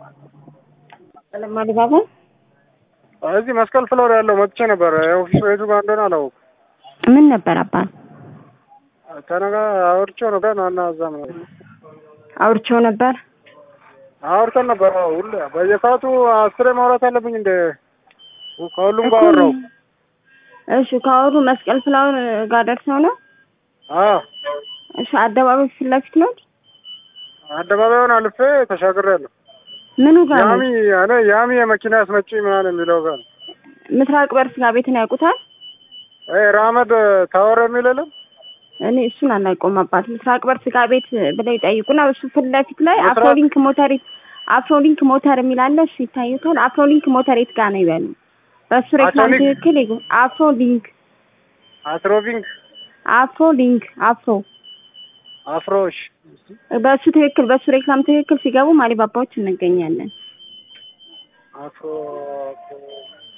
አዲባባ እዚህ መስቀል ፍሎር ያለው መጥቼ ነበር። የኦፊስ ቤቱ ጋር እንደሆነ አላወኩም። ምን ነበር አባት ከነጋ አውርቼው ነበር ናና እዛም ነው አውርቼው ነበር። አውርተን ነበር። አዎ፣ ሁሌ በየሰዓቱ አስሬ ማውራት አለብኝ እንደ ከሁሉም ጋር አወራሁ። እሺ ካወሩ መስቀል ፍላወር ጋር ደርሰው ነው። አዎ እሺ አደባባይ ፊት ለፊት ነው። አደባባዩን አልፌ ተሻግሬያለሁ። ምኑ ጋር ነው? ያሚ እኔ ያሚ የመኪና አስመጪ ምናምን የሚለው ጋር ነው። ምስራቅ በር ስጋ ቤትን ያውቁታል? ይሄ ራመድ ታወር የሚል የለም እኔ እሱን አላውቀውም አባት። ምስራቅ በር ስጋ ቤት ብለው ይጠይቁና እሱ ፊት ለፊት ላይ ምስራቅ- አፍሮሊንክ ሞተር አፍሮሊንክ ሞተር የሚል አለ። እሱ ይታዩታል። አፍሮሊንክ ሞተር የት ጋር ነው ይበሉ። በእሱ ሬክላም አፍሮሊንክ? ትክክል ይጉ አፍሮሊንክ አትሮቪንግ አፍሮሊንክ አፍሮ አፍሮሽ በእሱ ትክክል በእሱ ሬክላም ትክክል ሲገቡ ማሊባባዎች እንገኛለን። አፍሮ